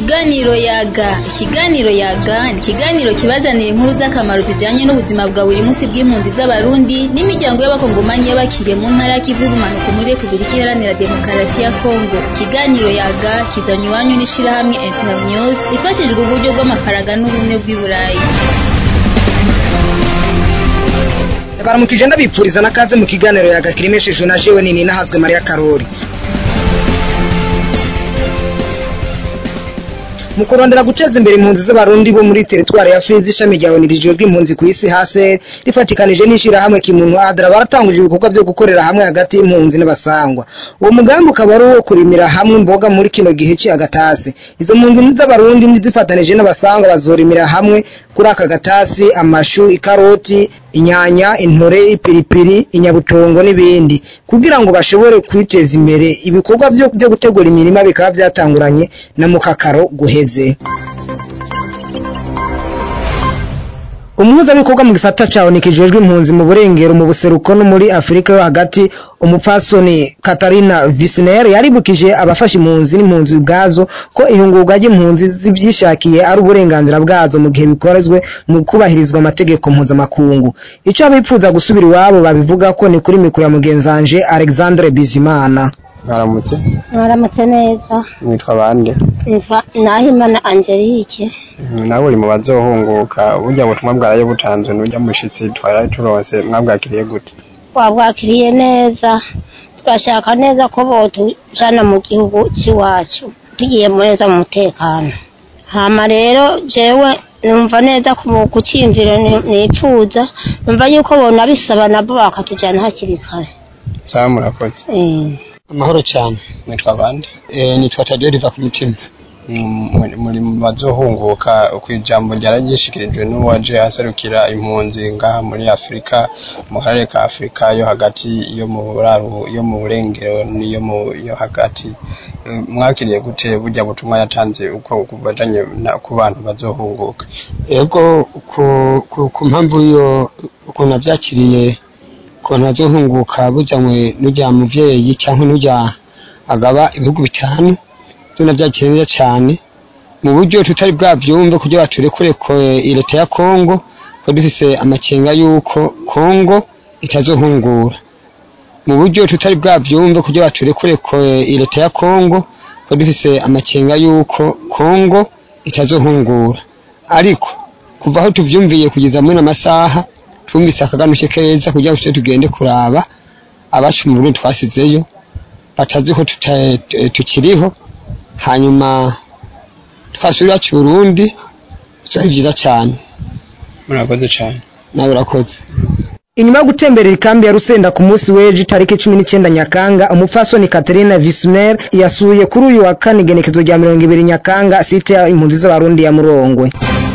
Ikiganiro yaga ikiganiro yaga ni ikiganiro kibazanira inkuru z'akamaro zijanye n'ubuzima bwa buri munsi bw'impunzi z'abarundi n'imiryango y'abakongomanyi y'abakiriye mu ntara y'ikivu y'ubumanuko muri Repubulika Iharanira Demokarasi ya Kongo ikiganiro yaga kizanywe iwanyu n'ishirahamwe Internews rifashijwe uburyo bw'amafaranga n'ubumwe bw'i Burayi baramukije ndabipfuriza n'akaze mu kiganiro yagakiremeshejwe na jewe nini nahazwe Maria Karori mu kurondera guteza imbere impunzi z'abarundi bo muri teritwari ya Fizi ishami rya ONU rijejwe impunzi ku isi hase rifatikanije n'ishirahamwe kimuntu adra baratanguje ibikorwa byo gukorera hamwe hagati y'impunzi n'abasangwa uwo mugambi ukaba ari uwo kurimira hamwe imboga muri kino gihe cy'agatasi izo mpunzi z'abarundi zifatanije n'abasangwa bazorimira hamwe kuri aka gatasi amashu ikaroti inyanya intore ipiripiri inyabutongo n'ibindi kugira ngo bashobore kwiteza imbere ibikorwa byo byo gutegura imirima bikaba byatanguranye na mukakaro guheze umuhuzabikorwa mu gisata cawo nikijejwe impunzi mu burengero mu buseruko no muri afurika yo hagati umupfasoni katarina visner yaribukije abafasha impunzi n'impunzi ubwazo ko ihungurwa ry'impunzi zibyishakiye ari uburenganzira bwazo mu gihe bikorezwe mu kubahirizwa amategeko mpuzamakungu icyo abipfuza gusubira iwabo babivuga ko ni kuri mikoro ya mugenzanje alexandre bizimana mwaramutse mwaramutse neza mwitwa bande nitwa nahimana angelique nawe uri mu bazohunguka burya butumwa bwaraye butanzwe n'urya mushitsi twari turonse mwabwakiriye gute twabwakiriye neza turashaka neza ko botujana mu gihugu cy'iwacu tugiye neza mu mutekano hama rero jewe numva neza ku cyimviro nipfuza numva yuko bonabisaba nabo bakatujana hakiri kare sawa murakoze Eh. amahoro cyane mwitwa bande eh nitwa Tadeo riva ku mutima Mm, muri mu bazohunguka ku ijambo ryaragishikirijwe n'uwaje aserukira impunzi ngaha muri Afurika mu karere ka Afurika yo hagati yo mu buraru yo mu burengero n'iyo mu yo hagati Eh, mwakiriye gute burya butumwa yatanze uko kubajanye na- ku bantu bazohunguka ego ku ku, ku mpamvu yo ukuntu nabyakiriye ukuntu azohunguka bujanywe n'ujya muvyeyi cyangwa n'ujya agaba ibihugu bitanu byo nabyakiriye neza cyane mu buryo tutari bwavyumve kugira baturekure ko eh, leta ya Kongo ko dufise amakenga yuko Kongo itazohungura mu buryo tutari bwavyumve kugira baturekure ko eh, leta ya Kongo ko dufise amakenga yuko Kongo itazohungura ariko kuva aho tuvyumviye kugeza muri amasaha twumvise akaganuke keza kugira ngo tuje tugende kuraba abacu mu Burundi twasizeyo batazi ko tuta- tu- tukiriho hanyuma twasubira iwacu i Burundi byari byiza cyane murakoze cyane nawe urakoze inyuma yo gutemberera ikambi ya Rusenda ku munsi w'ejo itariki cumi n'icyenda Nyakanga umupfasoni Catherine Visner yasuye kuri uyu wa kane igenekezo rya mirongo ibiri Nyakanga site ya impunzi z'abarundi ya Murongwe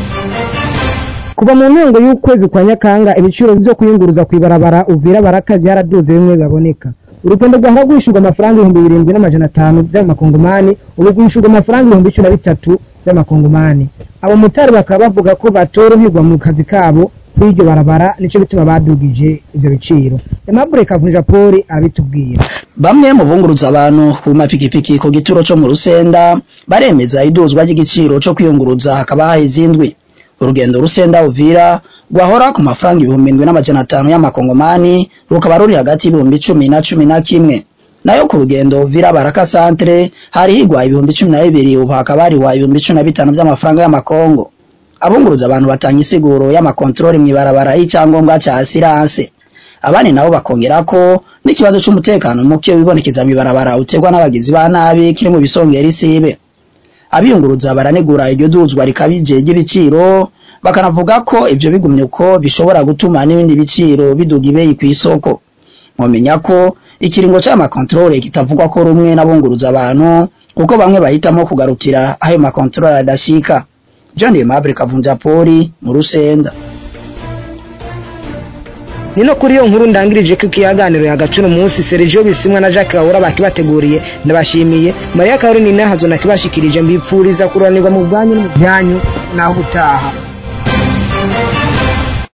kuva mu ntango y'ukwezi kwa Nyakanga ibiciro byo kuyunguruza ku ibarabara Uvira Baraka byaraduze bimwe baboneka urugendo rwahora rwishyurwa amafaranga ibihumbi birindwi n'amajana atanu by'amakongomani ubu rwishyurwa amafaranga ibihumbi cumi na bitatu by'amakongomani abamotari bakaba bavuga ko batoroherwa mu kazi kabo kuri iryo barabara nicyo bituma badugije ibyo biciro Aimable Kavunja Paul abitubwira bamwe mu bunguruza abantu ku mapikipiki ku gituro cyo mu rusenda baremeza iduzwa ry'igiciro cyo kwiyunguruza hakaba haheze indwi urugendo rusenda uvira rwahora ku mafaranga ibihumbi indwi n'amajana atanu y'amakongomani rukaba ruri hagati y'ibihumbi cumi na cumi na kimwe nayo ku rugendo uvira baraka santere hari higwa ibihumbi cumi na bibiri ubu hakaba hariwa ibihumbi cumi na bitanu by'amafaranga y'amakongo abunguruza abantu batanga isiguro y'amakontorori mu ibarabara y'icyangombwa cya asiranse abandi nabo bakongera ko n'ikibazo cy'umutekano muke wibonekeza mu ibarabara uterwa n'abagizi ba nabi kiri mu bisongera isibe abiyunguruza baranegura iryo duzwa rikabije ry'ibiciro bakanavuga ko ibyo bigumye uko bishobora gutuma n'ibindi biciro biduga ibeyi ku isoko mwamenya ko ikiringo cy'amakontorore kitavugwa ko rumwe n'abunguruza abantu kuko bamwe bahitamo kugarukira aho ayo makontorore adashika John Aimable Kavunja Poli mu Rusenda nino kuri iyo nkuru ndangirije ko ikiyaganiro yagacura umunsi Sergio Bisimwa na Jacques Kahora bakibateguriye ndabashimiye Maria Caroline Nahazo nakibashikirije mbipfuriza kuranirwa mu bwanyu no mu byanyu naho utaha